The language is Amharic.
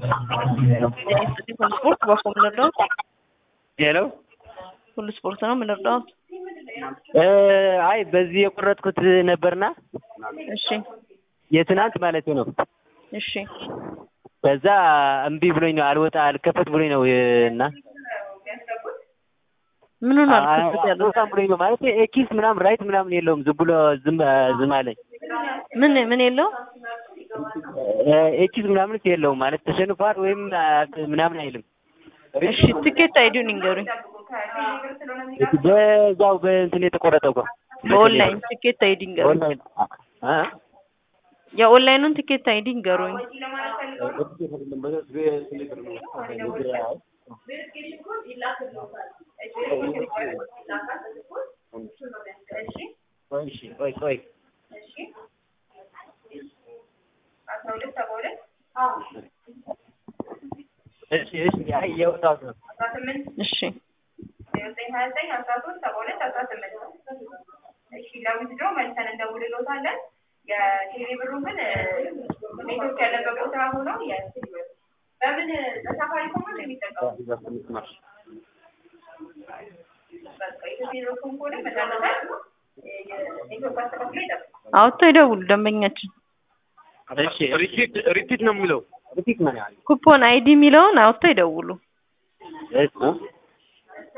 ሁሉ ስፖርት በአፎ የምንረዳው ሄሎ ሁሉ ስፖርት ነው የምንረዳው። አይ በዚህ የቆረጥኩት ነበርና እሺ የትናንት ማለት ነው። እሺ ከዛ እምቢ ብሎኝ ነው አልወጣ አልከፈት ብሎኝ ነው እና ምኑን አልከፈት ያለው አልወጣም ብሎኝ ነው ማለት ኤኪስ ምናምን ራይት ምናምን የለውም ዝም ብሎ ዝም ዝም አለኝ። ምን ምን የለው ኤኪስ ምናምን የለውም ማለት ተሸንፏል ወይም ምናምን አይልም። እሺ ትኬት አይዲውን ይንገሩኝ። በዛው በእንትን የተቆረጠው እኮ በኦንላይን ትኬት አይዲ ይንገሩኝ። ኦንላይን አ የኦንላይኑን ትኬት አይዲ ይንገሩኝ። እሺ ቆይ ቆይ እሺ እሺ አይ የወጣሁት ነው። እሺ ለዊዝድሮ መልሰን እንደውልሎታለን። የቴሌ ብሩ ግን ኔትወርክ ያለበት ቦታ ሆኖ በምን በሳፋሪኮም ነው የሚጠቀሙ በቃ የቴሌኮም ከሆነ መዳመጣል ኔትወርክ አስተካክሎ ይጠብቃል። አውጥተው ይደውሉ ደንበኛችን። እሺ ሪፒት ሪፒት ነው የሚለው ሪፒት ነው ያለው ኩፖን አይዲ የሚለውን አውጥተው ይደውሉ። እሺ